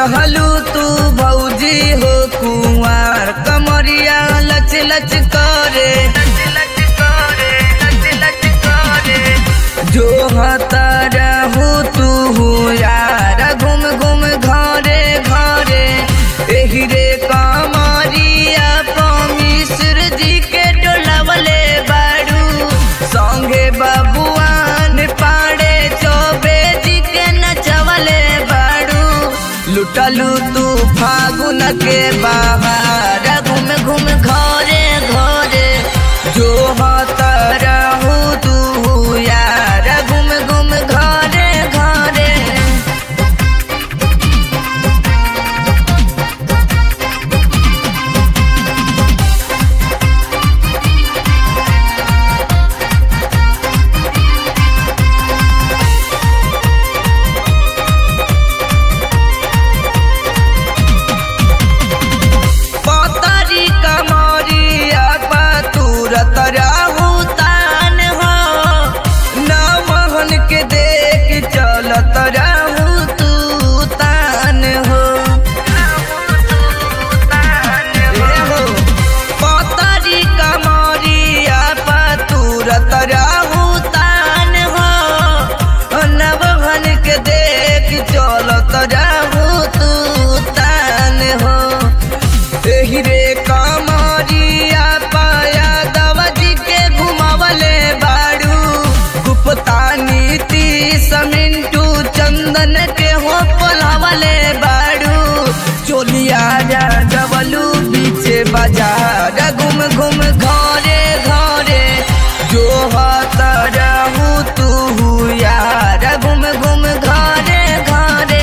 रहलू तू भौजी हो कुंवार कमरिया लच लच करे जो हता रहू तू यार घूम घूम घरे घरे एही रे कमरिया मिश्र जी के डोलावले बाड़ू संगे बबुआन पाड़े चौबे जी के नचवले बाड़ू लुटलू तू फागुन के बाहर घूम घूम घरे घरे जो हत रहू तू यार घूम घूम घरे घरे पतरी कमरिया पतूरत रहू तान हो नमहन के देख चलत रहू तू तान हो ए हो, पतरी कमरिया पतूरत रहू तान हो नवहन के देख चलत रहू तू तान हो एही रे कमरिया पाया दवजी के घुमावले बाड़ू गुप्ता नीति समिंटू चंदन के हो पलावले बाड़ू चोलिया जा डबलू बीचे बाजार घूम घूम घरे घरे जो हत रहू तू यार घूम घूम घरे घरे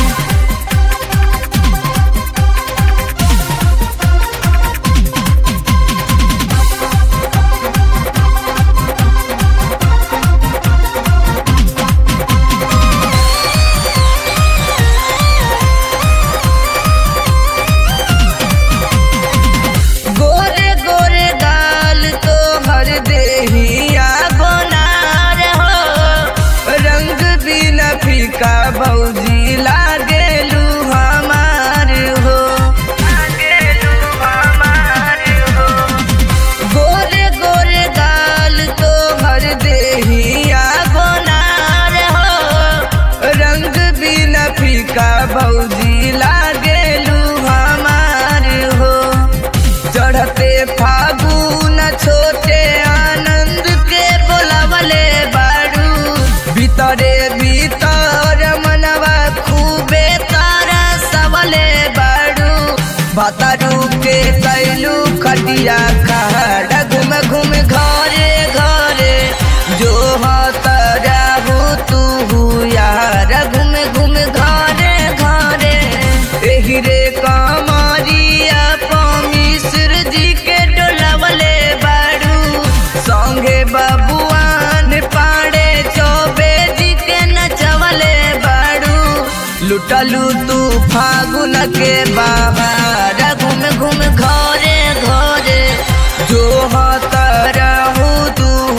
गोरे गोरे गाल तो हर देहिया गोनार हो रंग बिन फीका भौजी लागेलू हमार हो गोरे गोरे गाल तो हर देहिया गोनार हो रंग बिन फीका भौजी लागेलू हमार हो चढ़ते फागुन छोटे आनंद के बोलावले बाड़ू भीतरे भीतर मनवा खूबे तारा सवले बाड़ू भतरू के कैलू खटिया खड़ा घूम घूम घरे घरे जो हत रहू तू यार घूम घूम घरे घरे एही रे कमरिया मिश्र जी के डोलावले बाड़ू संगे बबुआन पाड़े चौबे जी के नचवले बाड़ू लुटलू तू फागुन के बाहर घूम घूम घरे घरे जो हत रहू तू